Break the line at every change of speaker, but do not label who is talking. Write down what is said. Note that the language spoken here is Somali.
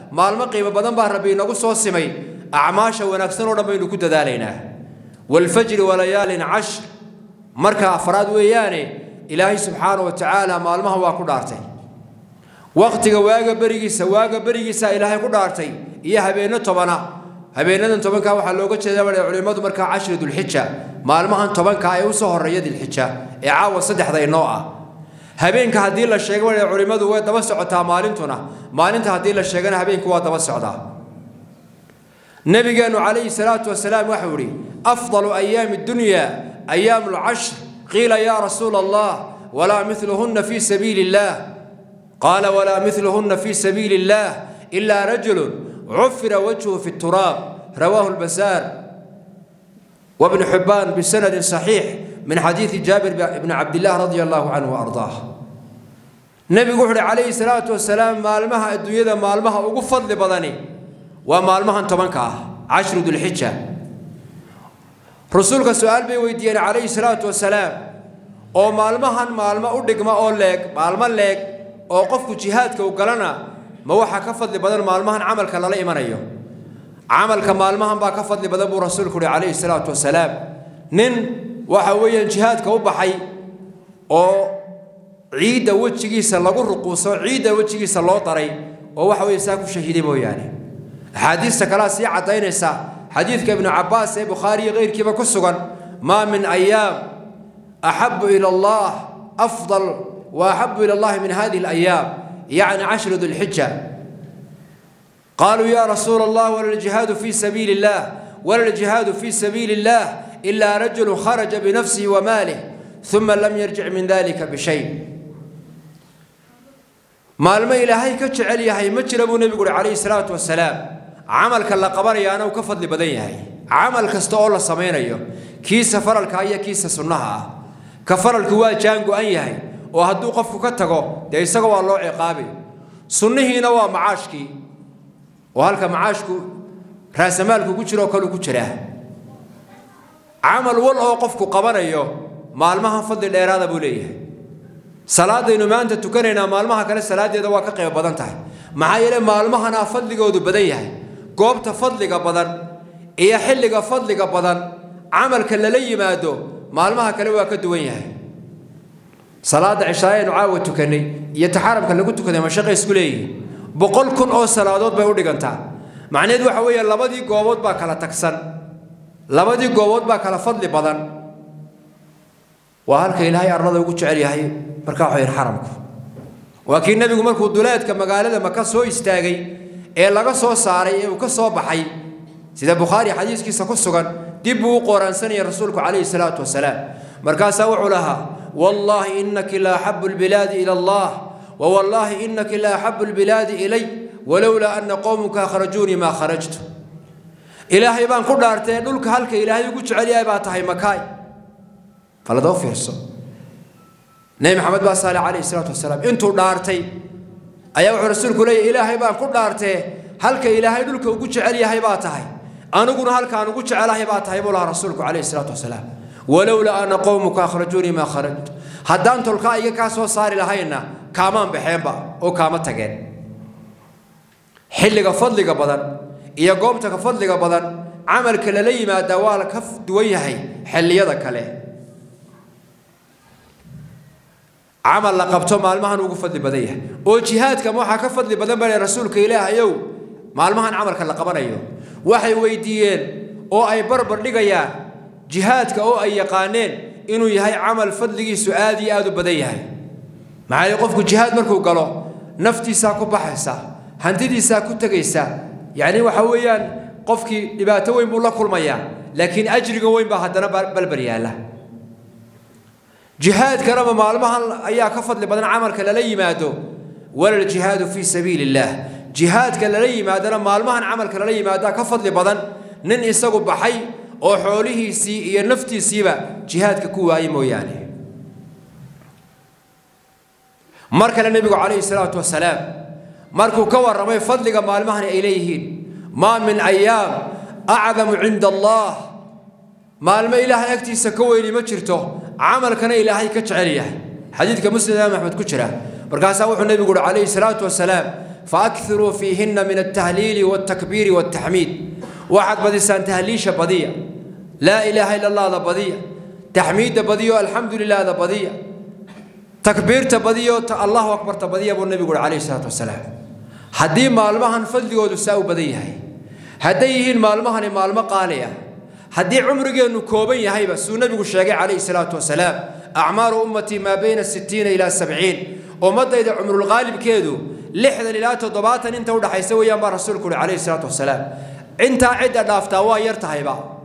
maalmo qiimo badan baa rabbi inagu soo simay acmaasha wanaagsan oo dhan baynu ku dadaalaynaa waalfajri walayaalin cashr marka afraad weeyaane ilaahay subxaana wa tacaala maalmaha waa ku dhaartay waqtiga waaga berigiisa waaga berigiisa ilaahay ku dhaartay iyo habeenno tobana habeenadan tobankaa waxaa looga jeeda baa culimmadu markaa cashri dulxija maalmahan tobankaa ee usoo horeeya dilxija ee caawa saddexda inoo ah habeenka haddii la sheego baa culimmadu way daba socotaa maalintuna maalinta haddii la sheegana habeenku waa daba socdaa nabigeenu calayhi salaatu wasalaam waxau ihi afdalu ayaami dunya ayaamu lcashr qiila yaa rasuula allah walaa miluhunna fii sabiili illaah qaala walaa miluhunna fii sabiili illaah ilaa rajulun cufira wajhu fi turaab rawaahu lbasaar وابن حبان بسند صحيح من حديث جابر بن عبد الله رضي الله عنه وأرضاه نبي قحر عليه الصلاة والسلام مالمها الدنيا مالمها ugu fadli badani waa maalmahan tobanka ah cashru dulxija rasuulka su-aal bay weydiiyeen calayhi salaatu wasalaam oo maalmahan maalmo u dhigma oo leeg maalmo leeg oo qofku jihaadka u galana ma waxaa ka fadli badan maalmahan camalka lala imanayo camalka maalmahan baa ka fadli badan buu rasuulku uhi calayhi salaatu wasalaam nin waxa weeyaan jihaadka u baxay oo ciidda wejigiisa lagu ruquuso ciidda wejigiisa loo daray oo waxa weeye saa ku shahiiday mooyaane axaadiista kalea sii caddaynaysa xadiidka ibnu cabbaas ee bukhaariyo keyrkiiba ku sugan maa min ayaam axabu ila allah afdal wa axabu ila allahi min hadihi alayaam yacni cashru dulxija قالوا يا رسول الله ولا الجهاد في سبيل الله ولا الجهاد في سبيل الله إلا رجل خرج بنفسه وماله ثم لم يرجع من ذلك بشيء maalmo ilaahay ka jecel yahay ma jira buu nebigu uhi calayhi salaatu wasalaam camalka la qabanayaana uu ka fadli badan yahay camal kasta oo la samaynayo kiisa faralka iyo kiisa sunnaha ah ka faralku waa jaan go-an yahay oo hadduu qofku ka tago dee isaga waa loo ciqaabi sunnihiina waa macaashkii oo halka macaashku raasamaalku ku jiro oo kale ku jiraa camal wal oo qofku qabanayo maalmahan fadli dheeraada buu leeyahay salaadaynu maanta tukanaynaa maalmaha kale salaadeeda waa ka qayb badan tahay maxaa yeele maalmahanaa fadligoodu badan yahay goobta fadliga badan iyo xilliga fadliga badan camalka lala yimaado maalmaha kale waa ka duwan yahay salaada cishaayaynu caawa tukanay iyo taxaramka lagu tukaday mashaqay isku leeyihiin boqol kun oo salaadood bay u dhigantaa macnaheed waxa weeye labadii goobood baa kala tagsan labadii goobood baa kala fadli badan waa halka ilaahay arlada ugu jecel yahay markaa waxayn xaramku waa kii nebigu markuu duleedka magaalada maka soo istaagay ee laga soo saaray ee uu ka soo baxay sida bukhaari xadiiskiisa ku sugan dib buu u qooraansanayay rasuulku calayhi salaatu wasalaam markaasaa wuxuu lahaa wallaahi inaki la axabu lbilaadi ila allah ووالله إنك لا أحب البلاد إلي ولولا أن قومك أخرجوني ما خرجت إلهي بان كل دارتين دولك هلك إلهي يقول عليها باتهي مكاي فلا دو فيرسو نبي محمد بن صالح عليه الصلاة والسلام انتو دارتي أيها رسولك لي إلهي بان كل دارتين هلك إلهي دولك يقول عليها باتهي أنا أقول هلك أنا أقول عليها باتهي بولا رسولك عليه الصلاة والسلام ولولا أن قومك أخرجوني ما خرجت haddaan tolkaa iga kaa soo saari lahayna kaamaan baxeenba oo kaama tageen xilliga fadliga badan iyo goobta ka fadliga badan camalka lala yimaadaa waa la ka duwan yahay xilliyada kale camal la qabto maalmahan ugu fadli badan yahay oo jihaadka waxaa ka fadli badan bale rasuulka ilaahayow maalmahan camalka la qabanayo waxay weydiiyeen oo ay barbar dhigayaan jihaadka oo ay yaqaaneen inuu yahay camal fadligiisu aad iyo aad u badan yahay maxaa yeele qofku jihaad markuu galo naftiisaa ku baxaysa hantidiisaa ku tegaysa yacni waxa weeyaan qofkii dhibaato weyn buu la kulmayaa laakiin ajriga weyn baa haddana balbar yaalla jihaadkanaba maalmahan ayaa ka fadli badan camalka lala yimaado wala ljihaadu fii sabiili illaah jihaadka lala yimaadana maalmahan camalka lala yimaadaa ka fadli badan nin isagu baxay oo xoolihiisii iyo naftiisiiba jihaadka ku waayey mooyaane mar kale nebigu calayhi salaatu wasalaam markuu ka warramay fadliga maalmahani ay leeyihiin maa min ayaam acdamu cinda allah maalmo ilaahay agtiisa ka weyni ma jirto camalkana ilaahay ka jecel yahay xadiidka muslim imaam axmed ku jira markaasaa wuxuu nebigu uhi calayhi salaatu wasalaam faakiruu fiihinna min altahliili waltakbiiri waltaxmiid waxaad badisaan tahliisha badiya laa ilaaha ila allahda badiya taxmiidda badiyo alxamdu lilahda badiya takbiirta badiyo allahu akbarta badiya buu nebigu uhi calayhi salaatu wasalaam haddii maalmahan fadligoodu saa u badan yahay hadday yihiin maalmahani maalmo qaali ah haddii cumrigeennu kooban yahayba suu nebigu sheegay calayhi salaatu wasalaam acmaaru ummatii maa bayna sittiina ilaa sabciin ummaddayda cumrulqaalibkeedu lixdan ilaa toddobaatan inta udhaxaysa weeyaan baa rasuulku uhi calayhi salaatu wasalaam intaa cidda dhaaftaa waa yar tahayba